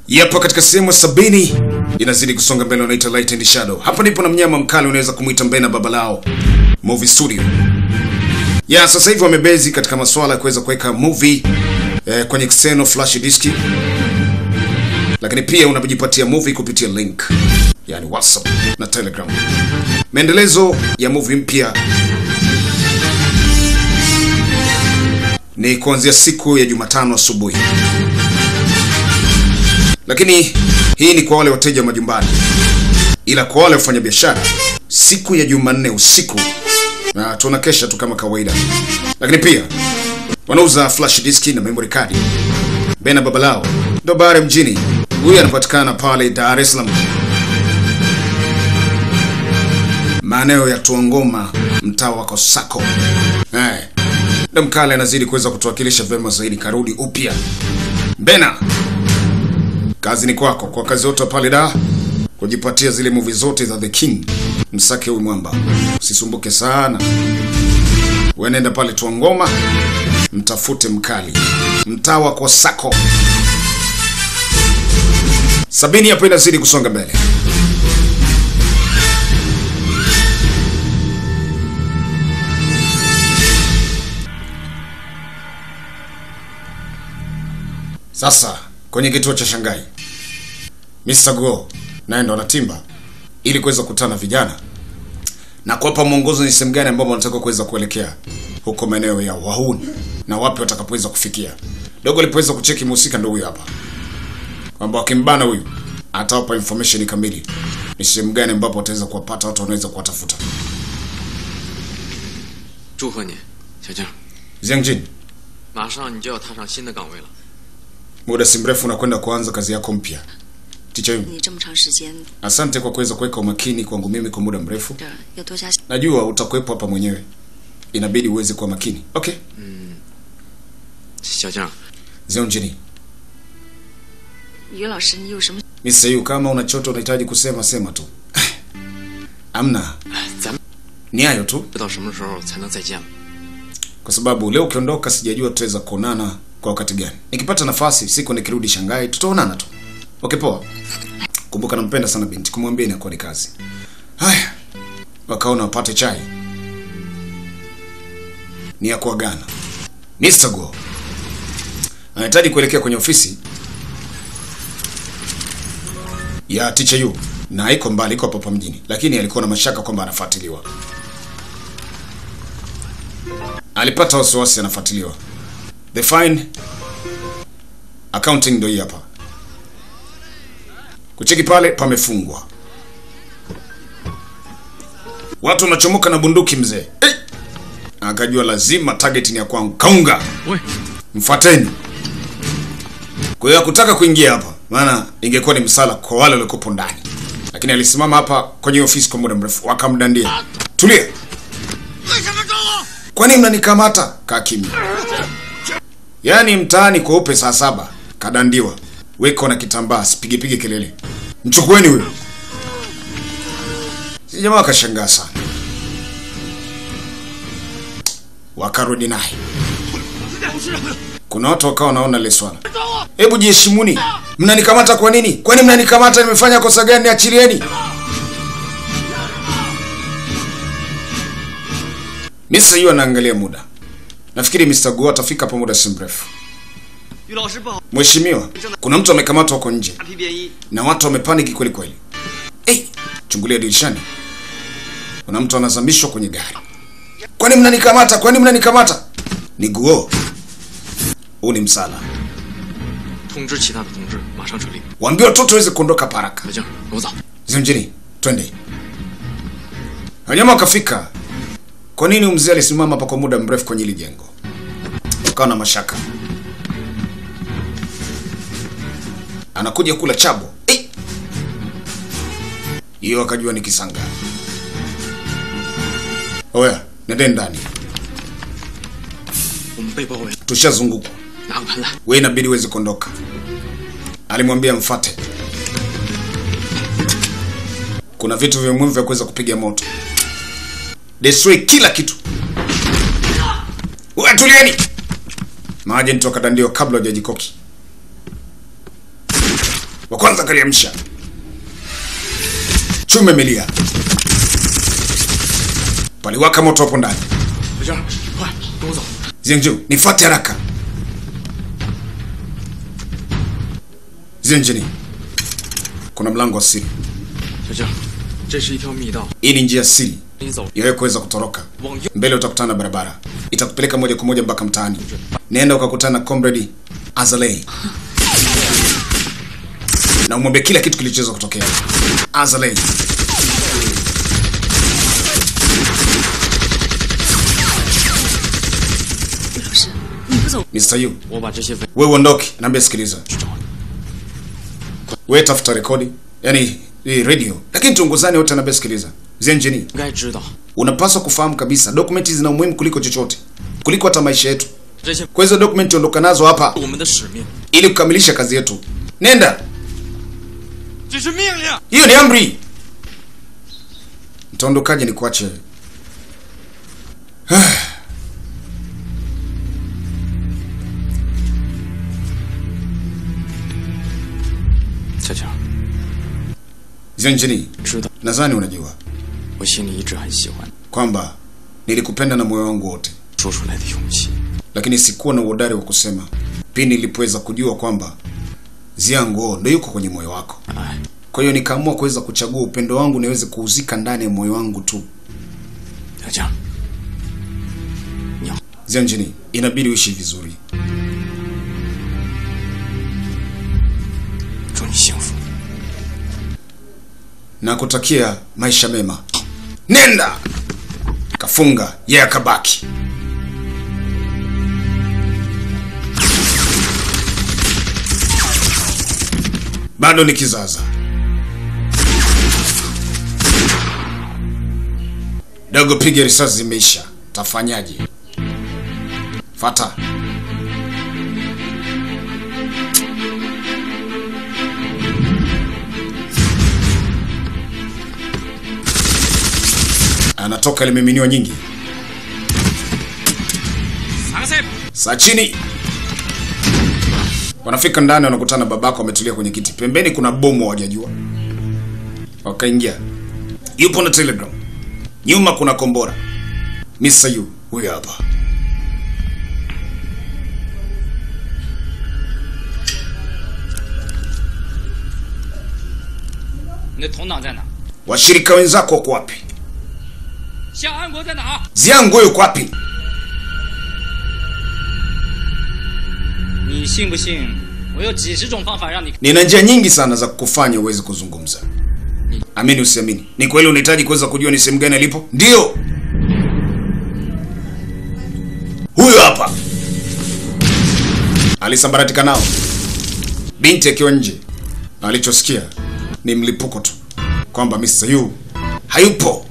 Yapo katika sehemu ya sabini inazidi kusonga mbele, unaita Light and Shadow. Hapa ndipo na mnyama mkali unaweza kumwita Mbena baba lao movie studio. Ya sasa hivi wamebezi katika masuala ya kuweza kuweka movie eh, kwenye external flash disk, lakini pia unajipatia movie kupitia link, yani WhatsApp na Telegram. Maendelezo ya movie mpya ni kuanzia siku ya Jumatano asubuhi, lakini hii ni kwa wale wateja majumbani, ila kwa wale wafanyabiashara siku ya Jumanne usiku na tunakesha tu kama kawaida, lakini pia wanauza flash disk na memory card. Bena Babalao ndo bare mjini, huyu anapatikana pale Dar es Salaam, maeneo ya Tuangoma, mtaa wa Kosako. Eh, ndo mkale anazidi kuweza kutuwakilisha vyema zaidi, karudi upya. Bena, kazi ni kwako, kwa kazi yote pale da kujipatia zile movie zote za The King. Msake huyu mwamba, usisumbuke sana, wenenda pale Tuangoma, mtafute mkali, mtaa wa Kosako. Sabini hapo inazidi kusonga mbele. Sasa kwenye kituo cha Shanghai, Mr. Go naye ndo anatimba ili kuweza kukutana vijana na kuwapa mwongozo ni sehemu gani ambapo wanataka kuweza kuelekea huko maeneo ya wahuni na wapi watakapoweza kufikia. Dogo alipoweza kucheki mhusika ndo huyu hapa, kwamba wakimbana huyu atawapa information kamili ni sehemu gani ambapo wataweza kuwapata watu wanaweza kuwatafuta. 祝贺你，小静， Jiangjin, 马上你就要踏上新的岗位了。 muda si mrefu unakwenda kuanza kazi yako mpya. Ticha Yun, 你这么长时间 asante kwa kuweza kuweka umakini kwangu mimi kwa muda mrefu. 这儿要多加。 Najua utakuwepo hapa mwenyewe, inabidi uweze kuwa makini. Okay, 小静， Jiangjin, 于老师，你有什么？ Mr. Yu, kama una chochote unahitaji kusema sema tu. Amna, 咱们 ni hayo tu, 不知道什么时候才能再见了。 kwa sababu leo ukiondoka, sijajua tutaweza kuonana kwa wakati gani. Nikipata nafasi siku nikirudi Shanghai, tutaonana tu. Okay, poa. Kumbuka nampenda sana binti, kumwambia inakuwa ni kazi. Haya, wakaona wapate chai, ni ya kuagana. Mr. Go anahitaji kuelekea kwenye ofisi ya Teacher Yu na iko mbali, iko hapa mjini, lakini alikuwa na mashaka kwamba anafuatiliwa. Alipata wasiwasi anafuatiliwa. The fine accounting ndio hii hapa. Kucheki pale pamefungwa, watu wanachomoka na bunduki mzee. Hey! Akajua lazima target ni ya kwangu. Kaunga, 喂， mfuateni. Kwa hiyo hakutaka kuingia hapa, maana ingekuwa ni msala kwa wale waliokuwepo ndani, lakini alisimama hapa kwenye ofisi kwa muda mrefu, wakamdandia. Tulia, kwani mnanikamata? Kaa kimya. Yaani mtaani kweupe saa saba kadandiwa, weko na kitambaa, sipigepige kelele, mchukueni huyo. Si jamaa wakashangaa sana, wakarudi naye. Kuna watu wakawa wanaona ile swala, hebu jiheshimuni, mnanikamata kwa nini? Kwani mnanikamata nimefanya kosa gani? Niachilieni. Mr. Yu anaangalia muda, nafikiri Mr. Guo atafika hapo muda si mrefu. 于老师不好， Mheshimiwa, kuna mtu amekamatwa huko nje 大批便衣， na watu wamepaniki kweli kweli. Hey, chungulia dirishani, kuna mtu anazamishwa kwenye gari. Kwani mnanikamata? Kwani mnanikamata? Ni Guo, huu ni msala. 通知其他的同志马上撤离。 Waambie watoto waweze kuondoka haraka. 小静，跟我走。 Zimjini, twende. Wanyama wakafika. Kwa nini huyu mzee alisimama hapa kwa muda mrefu kwenye hili jengo? Wakawa na mashaka. Anakuja kula chabo. Eh! Hiyo akajua ni kisanga. Oya, nendeni ndani. 我们被包围了， Tushazungukwa. 拿个盘来。 We inabidi uweze kuondoka. Alimwambia mfate. Kuna vitu vya muhimu vya kuweza kupiga moto. Destroy kila kitu. Wewe tulieni. Maajenti wakadandiwa kabla hajajikoki. wa kwanza kaliamsha. Chuma imelia, paliwaka moto hapo ndani. 小娟，快跟我走。 Zienju, nifuate haraka. Zienjini, kuna mlango wa siri. 小娟，这是一条密道， Hii ni njia siri 你走 ya wewe kuweza kutoroka. 往右。 Mbele utakutana na barabara, itakupeleka moja kwa moja mpaka mtaani. Nenda ukakutana na comrade Azalei na umwambie kila kitu kilichoweza kutokea. Azalei, 于老师，你不走， Mr. Yu, 我把这些文 wewe uondoke. Naambia sikiliza, 去找你。 wewe tafuta rekodi, yani hii radio, lakini tuongozane wote. Naambia sikiliza, Zienjini, 应该知道 unapaswa kufahamu kabisa dokumenti zina umuhimu kuliko chochote, kuliko hata maisha yetu. 这些 Kwa hizo dokumenti ondoka nazo hapa 我们的使命， ili kukamilisha kazi yetu. Nenda, 这是命令。 hiyo ni amri. Mtaondokaje ni kuache? 小强， Zienjini, 知道 nadhani unajua 我心里一直很喜欢 kwamba nilikupenda na moyo wangu wote, 说出来的勇气。 lakini sikuwa na uhodari wa kusema pindi nilipoweza kujua kwamba Ziango ndo yuko kwenye moyo wako. 哎， Kwa hiyo nikaamua kuweza kuchagua upendo wangu niweze kuuzika ndani ya moyo wangu tu. 小强，你好， Zianjini, inabidi uishi vizuri. 祝你幸福。 na kutakia maisha mema. Nenda kafunga, yeye akabaki. Bado ni kizaza. Dogo, piga risasi zimeisha, tafanyaje? Fata anatoka limeminiwa nyingi. 三个菜， Saa chini wanafika ndani, wanakutana babako ametulia kwenye kiti, pembeni kuna bomu hawajajua. Wakaingia, yupo na telegram, nyuma kuna kombora. Mr. Yu huyo hapa. 你的同党在哪？ Washirika wenzako wako wapi? 夏安国在哪？ Ziango yuko wapi? 你信不信？我有几十种方法让你 Nina njia nyingi sana za kukufanya uweze kuzungumza. Amini usiamini, ni kweli unahitaji kuweza kujua ni sehemu gani alipo? Ndio huyo hapa, alisambaratika nao, binti akiwa nje. Alichosikia ni mlipuko tu, kwamba Mr. Yu hayupo.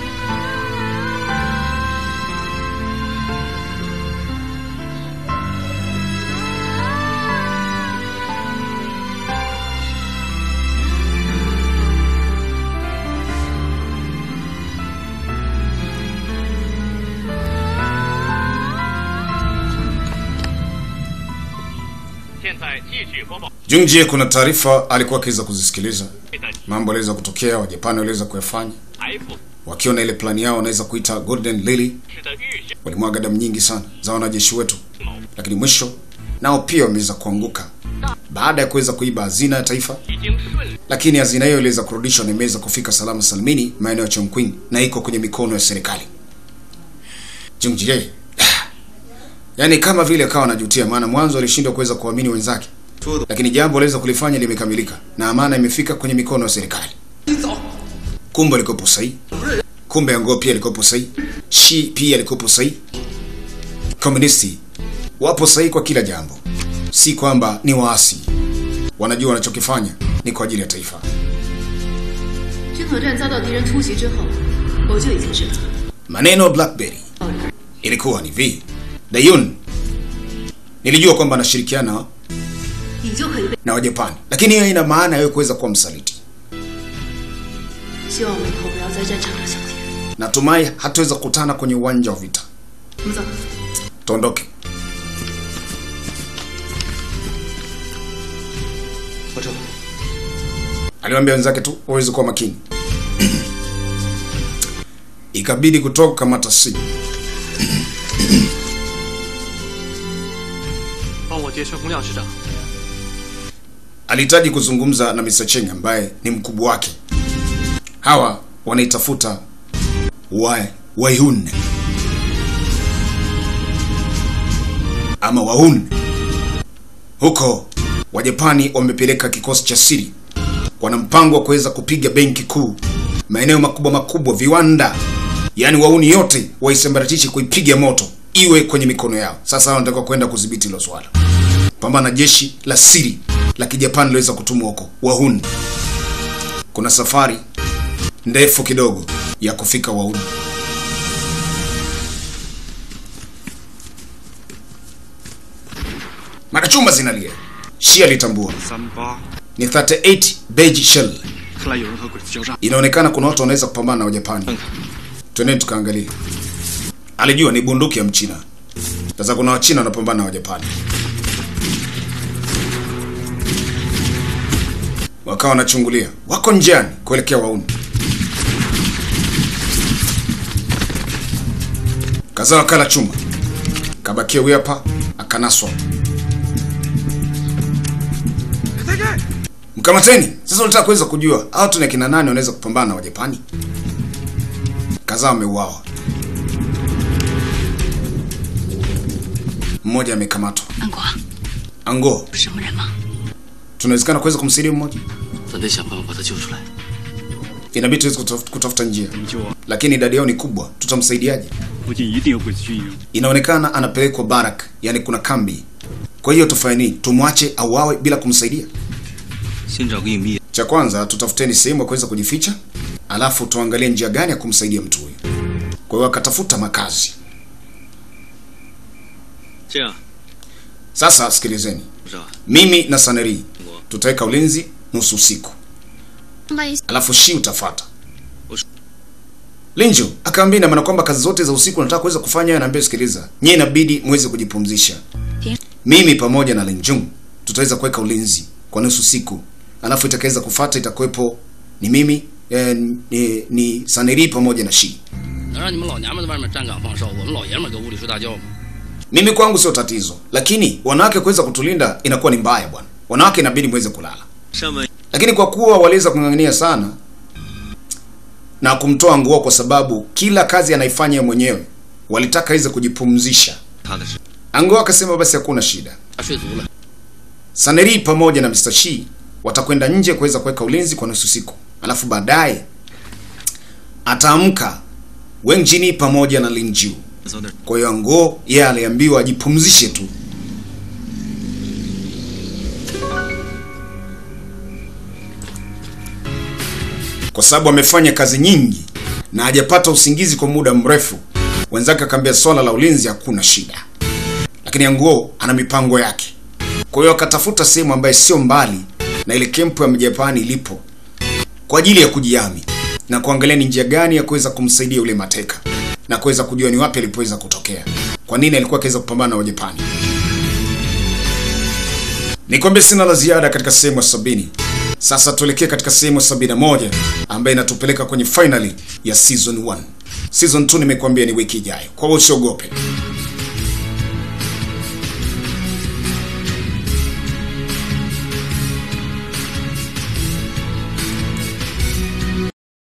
Jungjie, kuna taarifa alikuwa akiweza kuzisikiliza, mambo aliweza kutokea, Wajapani waliweza kuyafanya wakiwa na ile plani yao wanaweza kuita Golden Lily. Walimwaga damu nyingi sana za wanajeshi wetu, lakini mwisho nao pia wameweza kuanguka baada ya kuweza kuiba hazina ya taifa, lakini hazina hiyo iliweza kurudishwa na imeweza kufika salama salimini maeneo ya Chongqing na iko kwenye mikono ya serikali. Jungjie yaani kama vile akawa anajutia, maana mwanzo alishindwa kuweza kuamini wenzake, lakini jambo aliweza kulifanya limekamilika na amana imefika kwenye mikono ya serikali. Kumbe alikopo sahihi, kumbe Yango pia alikopo sahihi, Shi pia alikopo sahihi. Komunisti wapo sahihi kwa kila jambo, si kwamba ni waasi, wanajua wanachokifanya ni kwa ajili ya taifa. 军统站遭到敌人突袭之后，我就已经知道， Maneno ya Blackberry ilikuwa ni vi Dayun, nilijua kwamba anashirikiana 你就可以被。 na Wajapani, lakini hiyo ina maana yeye kuweza kuwa msaliti. 希望我们以后不要在战场上相见。 Natumai hataweza kukutana kwenye uwanja wa vita. 我们走。 Tuondoke. 火车， aliwaambia wenzake tu waweze kuwa makini. Ikabidi kutoka kamata simu. 帮我接顺洪亮市长。 alihitaji kuzungumza na Mr. Cheng ambaye ni mkubwa wake. Hawa wanaitafuta wa Waihun ama Wahun. Huko Wajapani wamepeleka kikosi cha siri, wana mpango wa kuweza kupiga benki kuu, maeneo makubwa makubwa, viwanda, yaani Wauni yote waisambaratishe, kuipiga moto, iwe kwenye mikono yao. Sasa wanataka kwenda kudhibiti hilo swala pambana na jeshi la siri la kijapani liweza kutumwa huko Wahun. Kuna safari ndefu kidogo ya kufika Wahun. Makachumba zinalia. Shi alitambua 三八， ni 38 beige shell. 看来有人和鬼子交战。 Inaonekana kuna watu wanaweza kupambana na Wajapani. Twendeni tukaangalie. Alijua ni bunduki ya Mchina. Sasa kuna Wachina wanapambana na Wajapani. Wakawa wanachungulia, wako njiani kuelekea Wauni. Kazaa kala chuma, kabakia huyu hapa, akanaswa. Mkamateni! Sasa unataka kuweza kujua hao tuna kina nani wanaweza kupambana na Wajapani? Kadhaa wameuawa, mmoja amekamatwa. 安国 Ango, 是什么人吗？ tunawezekana kuweza kumsaidia mmoja, 咱得想办法把他救出来。 inabidi tuweze kutaf- kutafuta njia, 怎么救啊？ lakini idadi yao ni kubwa, tutamsaidiaje? 附近一定有鬼子军营。 Inaonekana anapelekwa barak, yani kuna kambi. Kwa hiyo tufanye nini? Tumwache auawe bila kumsaidia? 先找个隐蔽。 Cha kwanza tutafuteni sehemu ya kuweza kujificha, alafu tuangalie njia gani ya kumsaidia mtu huyu. Kwa hiyo akatafuta makazi. 这样， Sasa sikilizeni, 部长， mimi na Saneri tutaweka ulinzi nusu usiku, alafu Shi utafata. Linjo akaambia ina maana kwamba kazi zote za usiku nataka kuweza kufanya, anaambia sikiliza, nyie inabidi muweze kujipumzisha. Mimi pamoja na Linjung tutaweza kuweka ulinzi kwa nusu siku, alafu itakaweza kufata itakuwepo ni mimi eh, ni, ni Saneri pamoja na Shi. 能让你们老娘们在外面站岗放哨，我们老爷们儿搁屋里睡大觉吗？ Mimi kwangu sio tatizo, lakini wanawake kuweza kutulinda inakuwa ni mbaya bwana. Wanawake inabidi muweze kulala. 上面 lakini kwa kuwa waliweza kung'ang'ania sana na kumtoa nguo kwa sababu kila kazi anaifanya yeye mwenyewe walitaka iweze kujipumzisha 他的事。 ango akasema basi hakuna shida 他睡足了， saneri pamoja na Mr. Shi watakwenda nje kuweza kuweka ulinzi kwa nusu siku alafu baadaye ataamka Wang Jini pamoja na Lin Jiu 早点。 kwa hiyo ango yeye aliambiwa ajipumzishe tu kwa sababu amefanya kazi nyingi na hajapata usingizi kwa muda mrefu. Wenzake akaambia swala la ulinzi hakuna shida, lakini Anguo ana mipango yake. Kwa hiyo akatafuta sehemu ambayo sio mbali na ile kempu ya Mjapani ilipo kwa ajili ya kujihami na kuangalia ni njia gani ya kuweza kumsaidia yule mateka na kuweza kujua ni wapi alipoweza kutokea, kwa nini alikuwa akiweza kupambana na Wajapani. Nikwambie sina la ziada katika sehemu ya sabini. Sasa tuelekee katika sehemu ya sabini na moja ambayo inatupeleka kwenye finali ya season 1. Season 2 nimekuambia ni wiki ijayo, kwa hiyo usiogope.